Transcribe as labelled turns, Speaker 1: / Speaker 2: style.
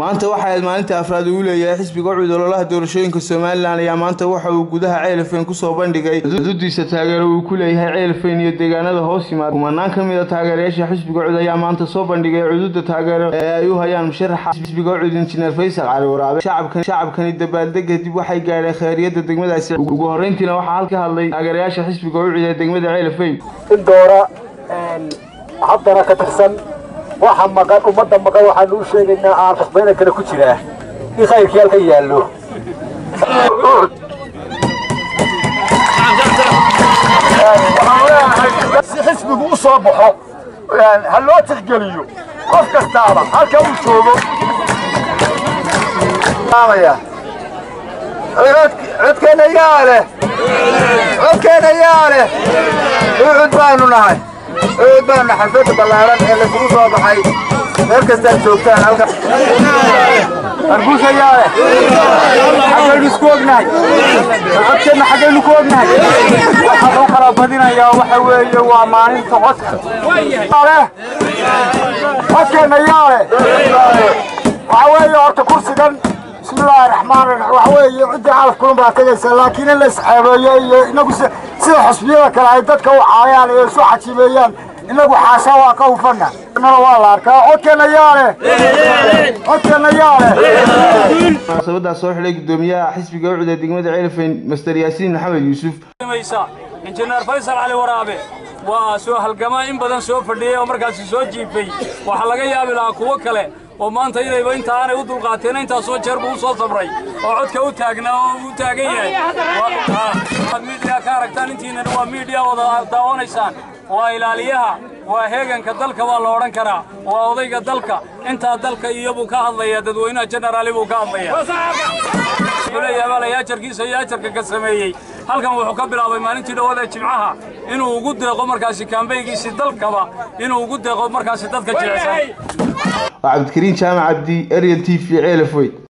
Speaker 1: maanta waxay ahayd maalintii afraad uu leeyahay xisbiga ucud ololaha doorashooyinka somalilan ayaa maanta waxa uu gudaha ceelafeyn kusoo bandhigay xuduudiisa taageero uu ku leeyahay ceelafeyn iyo deegaanada hoos yimaada kumanaan ka mid a taageerayaasha xisbiga ucud ayaa maanta soo bandhigay cududa taageero ee ay u hayaan musharaxa xisbiga ucud injineer faysal cali waraabe shacabkani dabaaldega dib waxay gaadheen khayriyada degmadaasi ugu horreyntiina waxaa halka hadlay taageerayaasha xisbiga ucud ee degmada ceelafeyn
Speaker 2: in doora haddana ka tirsan waxa maqan ummadda maqan waxaanu u sheegaynaa aan khasbayna kale ku jiraa in khayrkii halka yaallo si xisbigu u soo baxo ha loo tixgeliyo qof kastaaba halka uu joogo codkeenna yaa leh codkeenna yaa leh ucud baanu nahay ucud baanu nahay xafada ballaaran ee laisugu soo baxay meel kastaad joogtaan halka arbuusa yaa leh xaggaynu isku ognahay codkeenna xaggaynu ku ognahay waxaa loo kala badinayaa waxa weeye waa maalinta codka leh codkeenna yaa leh waxa weeye horta kursigan بسم الله الرحمن الرحيم وحوي عدي عارف كلهم باتجيس لكن اللي سحبيه إنه سيد حسبيه كلا يدك وعيان يسوع حسبيان إنه حاسا وقوفنا إنه والله أركا أوكينا ياله أوكينا ياله
Speaker 1: munaasabadaas soo xidhay gudoomiyaha xisbiga ucud ee degmada ceelafeyn master yaasiin maxamed yuusuf
Speaker 3: injineer faysal cali waraabe waa soo halgamaa in badan soo fadhiyey oo markaasi soo jiifay waxaa laga yaabi lahaa kuwo kale oo maanta inayba inta aanay u dulqaateen intaasoo jeer buu u soo sabray oo codka u taagnaa oo u taagan yahay waad miidiya ka aragtaan intiinana waa miidiya wada daawanaysaan waa ilaaliyaha waa heeganka dalka waa la odhan karaa waa odayga dalka intaa dalka iyobuu ka hadlaya dadweynaha jenaraali buu ka hadlaya leeyahay ajarkiisa iyo ajarka ka sameeyey halkan wuxuu ka bilaabay maalintii dhawada jimcaha inuu ugu deeqo markaasi kaambaygiisii dalkaba inuu ugu deeqo markaasi dadka jilicsan
Speaker 1: waa cabdikariin jaamac cabdi ariel t v ceelafweyn